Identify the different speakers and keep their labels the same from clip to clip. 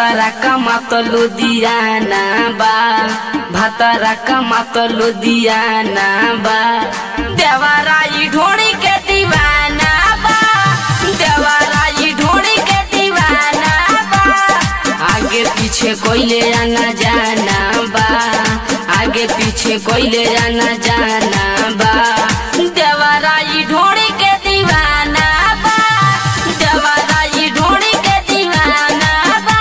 Speaker 1: भातारा कमात लुधियाना बा भातारा कमात लुधियाना बा देवाराई ढोड़ी के दीवाना बा देवाराई ढोड़ी के दीवाना बा आगे पीछे कोइले आना जाना बा आगे पीछे कोइले आना जाना बा देवाराई ढोड़ी के दीवाना बा देवाराई ढोड़ी के दीवाना बा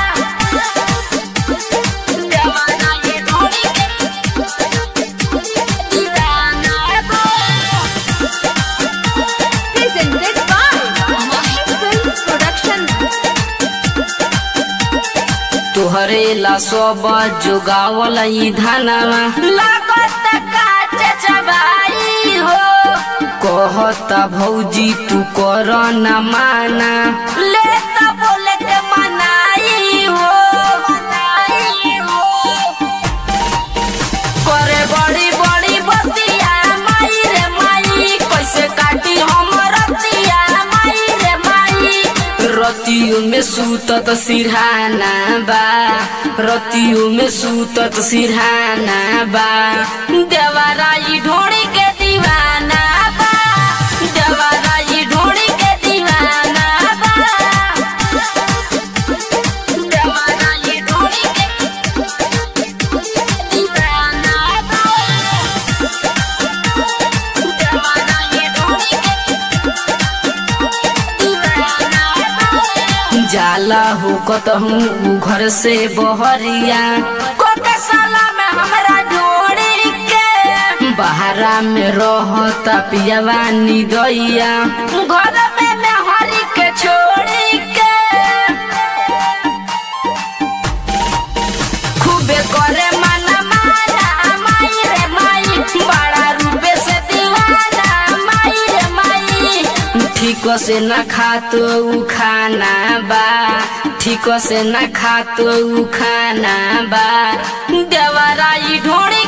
Speaker 1: देवाराई ढोड़ी के दीवाना बा
Speaker 2: Presented by Films Production.
Speaker 1: तोहरे ला सब जोगावल ई धनवा लागत काच चबाई हो कहता भौजी तू कर न माना ले त बोले के मनाई हो मनाई हो करे बड़ी बड़ी बतिया माई रे माई कैसे काटी हम रतिया माई रे माई रतियों में सूतत सिरहाना बा रतियों में सूतत सिरहाना बा देवाराई ढोड़ी के दीवाना बा देवाराई ढोड़ी के दीवाना बा देवाराई ढोड़ी के दीवाना बा देवाराई ढोड़ी के दीवाना बा जाला हो कतहूँ उ घर से बहरिया कोके साला में हमरा ढोड़ी के बहरा में रहता पियावा निदैया घर में मैं हरी के छोड़ी के खूबे करे माना माना माई रे माई बड़ा रूपे से दीवाना माई रे माई ठीक से न खातो उ खाना बा ठीक से न खातो उ खाना बा देवराई ढोड़ी